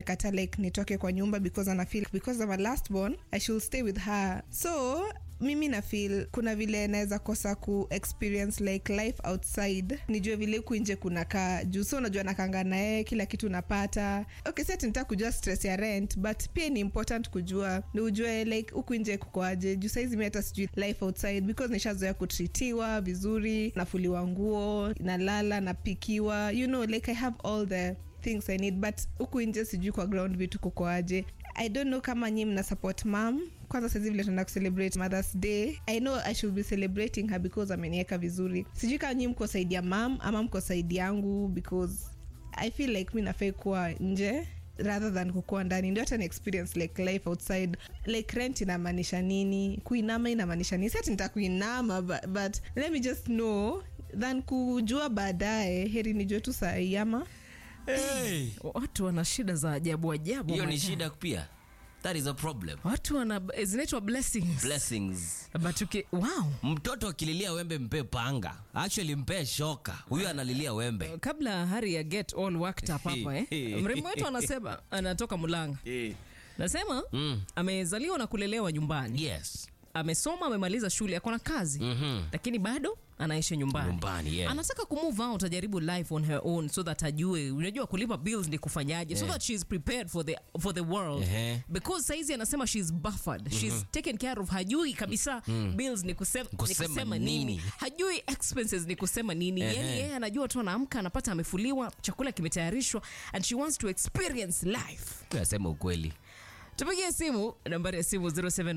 amekata like nitoke kwa nyumba because ana feel because I'm a last born I should stay with her so mimi na feel kuna vile naweza kosa ku experience like life outside nijue vile huku nje kunakaa juu so unajua nakanga naye kila kitu napata okay si ati nitaka kujua stress ya rent but pia ni important kujua ni ujue like huku nje kukoaje juu saizi mi hata sijui life outside because nishazoea kutritiwa vizuri nafuliwa nguo nalala napikiwa you know like i have all the things i need but huku nje sijui kwa ground vitu kukoaje i don't know kama nyi mna support mam kwanza sahizi vile tunaenda kucelebrate mothers day i know i should be celebrating her because ameniweka vizuri sijui kama nyi mko saidi ya mam ama mko saidi yangu because i feel like mi nafai kuwa nje rather than kukuwa ndani ndio hata ni experience like life outside like rent inamaanisha nini kuinama inamaanisha nini sati nita kuinama but, but let me just know than kujua baadaye heri nijue tu sahii ama Hey. watu wana shida za ajabu ajabu hiyo my ni God. shida pia that is a problem watu wana zinaitwa blessings blessings but uki, wow mtoto akililia wembe mpe panga actually mpe shoka huyu analilia wembe kabla hari ya get all worked up hapa eh. mrembo wetu anasema anatoka mulanga nasema Mm. amezaliwa na kulelewa nyumbani yes amesoma amemaliza shule akona kazi Mhm. lakini bado anaishi nyumbani Nyumbani, yeah. anataka kumove out ajaribu life on her own so that ajue unajua kulipa bills ni kufanyaje so Yeah. that she's prepared for the, for the world Ehe. because saizi anasema she's buffered she's taken care of hajui kabisa bills ni kusema, ni Kusema kusema nini. nini. hajui expenses ni kusema nini Ehe. yani yeye anajua tu anaamka anapata amefuliwa chakula kimetayarishwa and she wants to experience life asema ukweli tupigie simu nambari ya simu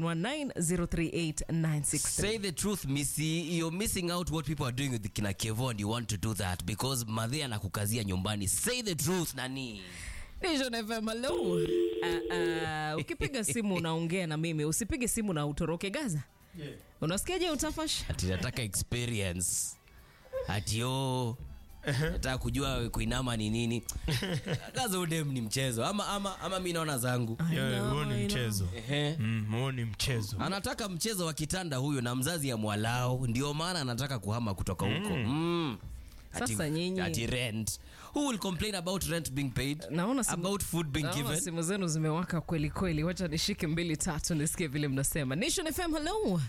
0719038963 say the truth missy you're missing out what people are doing with kina kevo and you want to do that because madhi anakukazia nyumbani say the truth nani Nation FM, hello. Uh, uh, ukipiga simu unaongea na mimi usipige simu na utoroke gaza yeah. unasikiaje utafash ati nataka experience ati o nataka kujua kuinama ni nini kaza udem ni mchezo ama, ama, ama mi naona zangu Yeah, huo ni I know. mchezo Ehe. Mm, huo ni mchezo anataka mchezo wa kitanda huyu na mzazi ya mwalao ndio maana anataka kuhama kutoka huko mm. Ati- Sasa nyinyi- ati rent who will complain about rent being paid naona simu- about food being naona given simu zenu zimewaka kweli kweli wacha nishike mbili tatu nisikie vile mnasema nation fm hello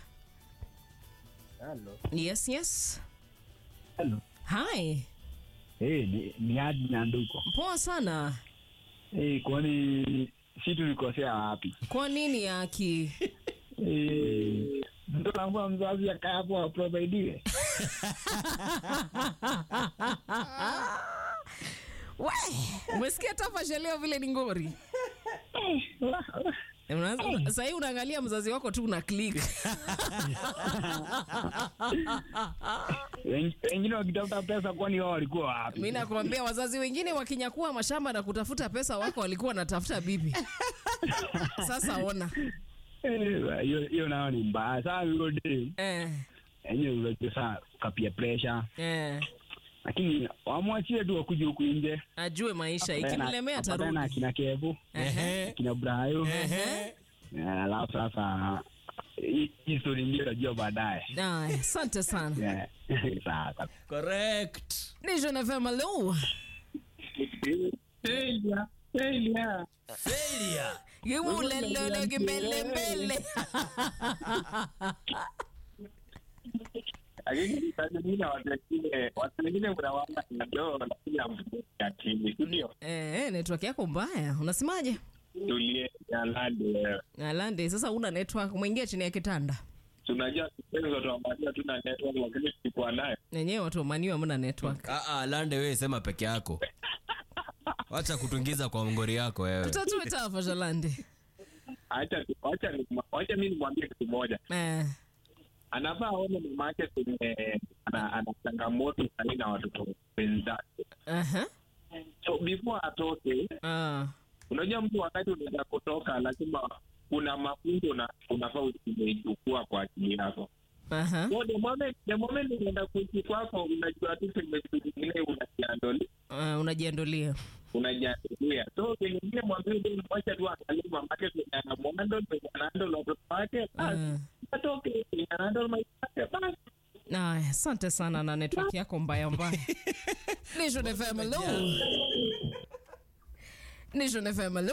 Hello. yes yes Hello. hi Hey, ni, ni Adi na nduko. poa sana Hey, kwani si tulikosea wapi? kwa nini aki Hey, mtoto wangu mzazi akaa hapo aprovaidiwe. we umesikia tafasha leo vile ni ngori Unaanza- sahii unaangalia mzazi wako tu una click Wen- Wengine wakitafuta pesa kwani wao walikuwa wapi? mi nakwambia wazazi wengine wakinyakua mashamba na kutafuta pesa wako walikuwa wanatafuta bibi sasa ona Eh, hiyo hiyo nayo ni mbaya sana hiyo day. eh, Yenyewe unajua sana kapia pressure. eh, Lakini wamwachie tu wakuje huku nje. ajue maisha ikimlemea Apatane na tarudi kina Kevu, Ehe. kina Brayo. Ehe. Eh, Alafu sasa hii hii story ndio najua baadaye. Aya, asante sana Yeah. Sawa. sawa. correct Nation FM, hello. failure Kimulelele kimbelembele. lakini saa zingine watu wengine watu wengine mnawaona ndio lakini hamjakini ndio Eh, network yako mbaya unasemaje tulie jaladi wewe alande sasa una network mwingia chini ya kitanda tunajua tupenzo tuamalia tuna network lakini tulikuwa nayo nenyewe watu wamaniwa mna network Ah, ah, lande wewe sema peke yako wacha kutuingiza kwa ngori yako wewe tutatue tafasha lande acha acha acha mimi nimwambie kitu moja eh, anafaa aone mama yake kwenye ana ana changamoto sahii na watoto wenzake aha, so before atoke ah, unajua mtu wakati unaenda kutoka lazima kuna mafunzo na unafaa umeichukua kwa akili yako aha. so the moment the moment unaenda kuishi kwako unajua tu sehemu zingine unajiandoli Uh, unajiandolia unajiandolia so pengine mwambie ndio mwacha tu angalie mamake kwenye anamwando kwenye anaandol watoto wake basi Mm. atoke kwenye anaandol maisha yake basi Aya, asante sana na network yako mbaya mbaya Nation FM, hello. Nation FM, hello.